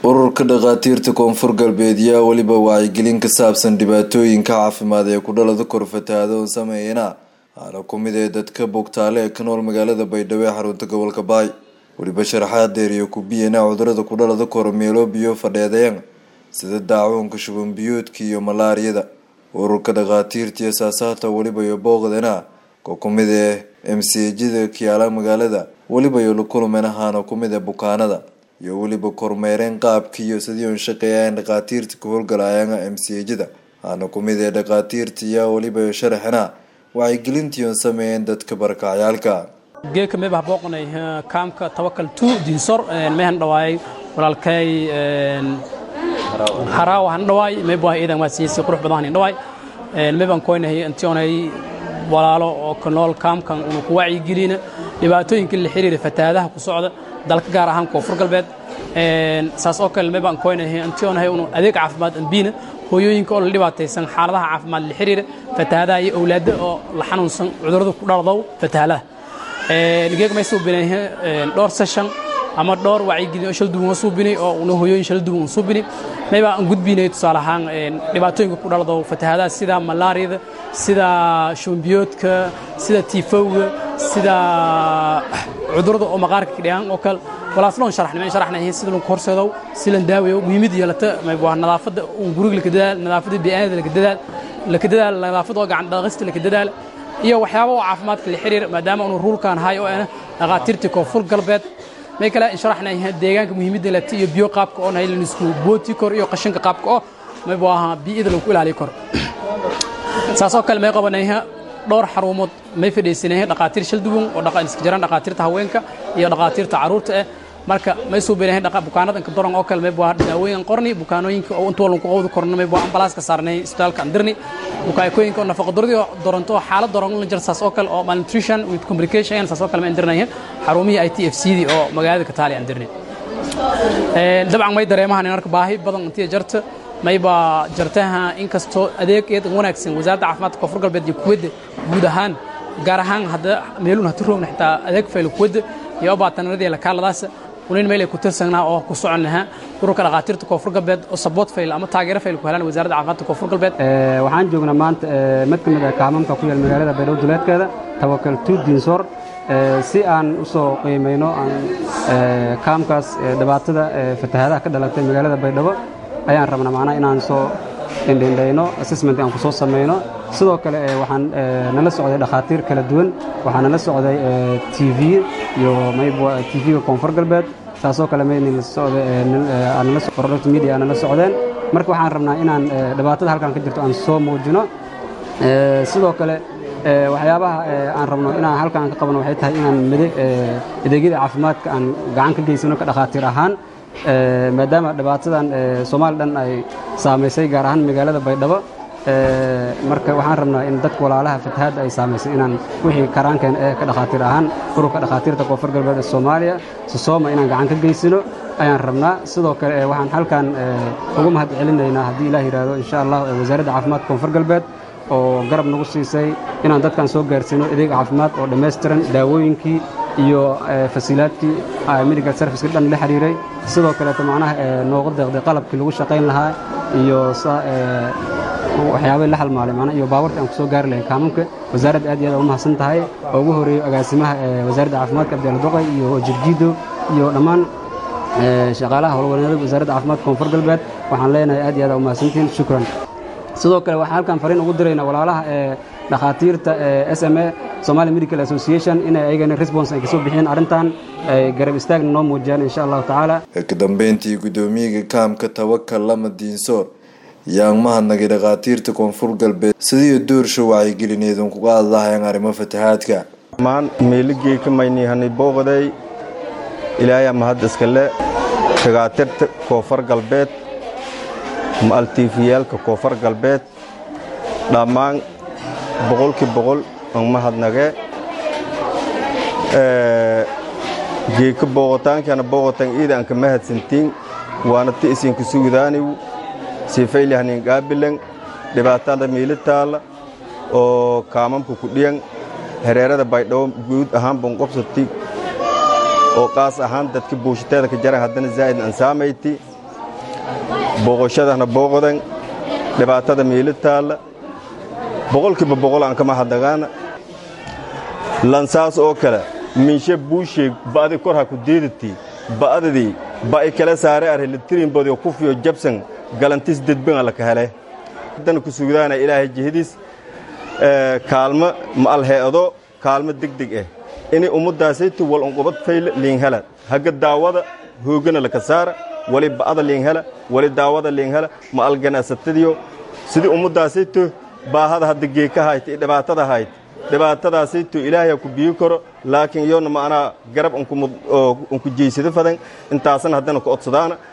ururka dhakhaatiirta koonfur galbeed yaa weliba wacyigelin ka saabsan dhibaatooyinka caafimaad ee kudhalada kor fatahaada oo sameeyana aana ku mid ee dadka bogtaale ee ka nool magaalada baydhabo ee xarunta gobolka baay weliba sharaxaad dheer iyo kubiyana cudurada kudhalada kor meelo biyo fadheedayan sida daacuunka shuban biyoodka iyo malaariyada ururka dhakhaatiirta iyo saasaata weliba iyo booqdana ko kumid ee mcjida kiyaala magaalada weliba iyo lakulmen ahaana kumid ee bukaanada iyo weliba kormeereen qaabka iyo sidii un shaqeeyaan dhakhaatiirta ka howlgalaayana mcjida aana kumid ee dhakhaatiirta iyo weliba iyo sharaxina wacyigelintii un sameeyeen dadka barakacyaalka geeka meebah booqnay kaamka tawakal tu diinsor mehan dhawaayay walaalkay haraawa han dhawaay meebah iidan waa siiyay si qurux badan han dhawaay meeban koynahay antionay walaalo oo ka nool kaamkan unu ku wacyigelina dhibaatooyinka la xiriira fatahaadaha ku socda dalka gaar ahaan koonfur galbeed saas oo kale meebaan koynahay antionahay unu adeeg caafimaad anbiina hooyooyinka oo la dhibaataysan xaaladaha caafimaad la xiriira fatahaadaha iyo awlaada oo la xanuunsan cudurada ku dhaldow fatahaadaha geeg may suubinay dhowr session ama dhowr wacyigelin oo shal duwan oo suubinay oo una hooyooyin shal duwan oo suubinay mayba aan gudbinay tusaale ahaan dhibaatooyinka ku dhaldo fatahaadaha sida malaariyada sida shumbiyoodka sida tiifowga sida cudurada oo maqaarka kadhiyaan oo kale walaasloon sharaxnay sharaxnay sida lagu horseedo si la daaweeyo muhiimad yeelata waa nadaafada guriga la dadaal nadaafada biyaanada la dadaal la dadaal nadaafada oo gacan dhaqista la dadaal iyo waxyaabo oo caafimaadka la xiriir maadaama uu ruulkan hay oo ah dhaqaatiirta koonfur galbeed may kale sharaxnay deegaanka muhiimadda lati iyo biyo qaabka oo nahay lanisku booti kor iyo qashinka qaabka oo may buu ahaa biida lagu ilaaliyo kor saas oo kale may qabanay dhowr xarumood may fadhiisanay dhaqaatiir shal duwan oo dhaqan iska jiraan dhaqaatiirta haweenka iyo dhaqaatiirta caruurta ah marka may suubinahay bukaanada inka doran oo kale may buu daawooyin qorni bukaanooyinka oo inta walan ku qowdi korna may buu ambalaas ka saarnay isbitaalka andirni bukaanooyinka oo nafaqa daradi doranto xaalad doran la jir saas oo kale oo malnutrition with complication saas oo kale ma andirnay xarumihii ITFCD oo magaalada ka taali andirni dabcan may dareemahan in arka baahi badan intii jarta mayba jartaha inkastoo adeeg eed wanaagsan wasaaradda caafimaadka koonfur galbeed iyo kuwadda guud ahaan gaar ahaan hadda meeluun hatu roogna xitaa adeeg fayl kuwadda iyo baatanadii la kaaladaas unin meel ay ku tirsanaa oo ku soconnaha ururka dhaqaatiirta koonfur galbeed oo support fayl ama taageero fayl ku helaan wasaaradda caafimaadka koonfur galbeed waxaan joognaa maanta mid ka mid ah kaamamka ku yaal magaalada baydhabo duleedkeeda tawakal tu diinsor si aan u soo qiimayno kaamkaas dhibaatada fatahaadaha ka dhalatay magaalada baydhabo ayaan rabnaa macnaha inaan soo indhindhayno assessment aan ku soo samayno sidoo kale waxaan nala socday dhakhaatiir kala duwan waxaa nala socday t v iyo t v-ga koonfur galbeed saasoo kale product media nala socdeen marka waxaan rabnaa inaan dhibaatada halkan ka jirto aan soo muujino sidoo kale waxyaabaha aan rabno inaan halkaan ka qabno waxay tahay inaan adeegyada caafimaadka aan gacan ka geysano ka dhakhaatiir ahaan maadaama dhibaatadan soomaali dhan ay saamaysay gaar ahaan magaalada baydhabo marka waxaan rabnaa in dadka walaalaha fatahaadda ay saamaysay inaan wixii karaankeen ee ka dhakhaatiir ahaan ururka dhakhaatiirta koonfur galbeed ee soomaaliya sosooma inaan gacan ka geysano ayaan rabnaa sidoo kale waxaan halkan ugu mahad celinaynaa haddii ilaah yidhaahdo insha allah wasaaradda caafimaadka koonfur galbeed oo garab nagu siisay inaan dadkan soo gaarsiino adeeg caafimaad oo dhammaystiran daawooyinkii iyo fasiilaadkii medical serviceka dhan la xiriiray sidoo kaleeto macnaha nooga deeqday qalabkii lagu shaqayn lahaa iyo waxyaabay la halmaalay macnaha iyo baawartii aan ku soo gaari lahayn kaamamka wasaaradda aad iyo aad u mahadsan tahay oo ugu horeeyo agaasimaha wasaaradda caafimaadka abdiala doqay iyo jirgiido iyo dhammaan shaqaalaha howlwaneedada wasaaradda caafimaadka koonfur galbeed waxaan leenahay aad iyo aad u mahadsantihiin shukran sidoo kale waxaan halkan fariin ugu diraynaa walaalaha ee dhakhaatiirta s m a somali medical association inay ayagana response ay kasoo bixiyeen arrintan ay garab istaagna noo muujiyaan insha allahu tacaala ka dambeyntii guddoomiyaga kaamka tawakal lama diinsoor yaan mahadnagay dhakhaatiirta koonfur galbeed sidii doorsha wacyigelineedun kuga hadlahayaan arrimo fatahaadka maan meeligeyka maynihanay booqday ilaayaa mahad iskale dhakhaatiirta koonfur galbeed maaltiifiyaalka koonfur galbeed dhammaan boqolkii boqol aan mahadnagee geeka booqotaankana booqotaan iida aan ka mahadsantiin waana ti isinka suudaaniw sifaylahnin qaabilan dhibaatada miilitaalla oo kaamamka ku dhiyan hereerada baydhabo guud ahaan banqobsati oo qaas ahaan dadka buushiteeda ka jaran haddana zaa'id aan saamayti booqoshadana booqodan dhibaatada miili taalla boqolkiiba boqol aan kama hadagaana lansaas oo kale minshe buusheeg ba'di kor ha ku deedatii ba'dadii ba'i kala saare arhe litirinbodiyo kufiyo jabsan galantis dedbanga laka hele haddana ku sugdaana ilaahay jihadiis kaalmo ma'alheedo kaalmo degdeg ah inay ummaddaasaytu wal unqubad fayla liinhela hagga daawada hoogana laka saara wali ba'ada liinhela wali daawada liinhela ma'al ganacsatadiyo sidii ummaddaasaytu baahada hadda geeka hayt iyo dhibaatada hayt dhibaatadaasaytu ilaahay ku biyi karo laakiin iyona ma'anaa garab unku jeysado fadan intaasna haddana ku odsadaana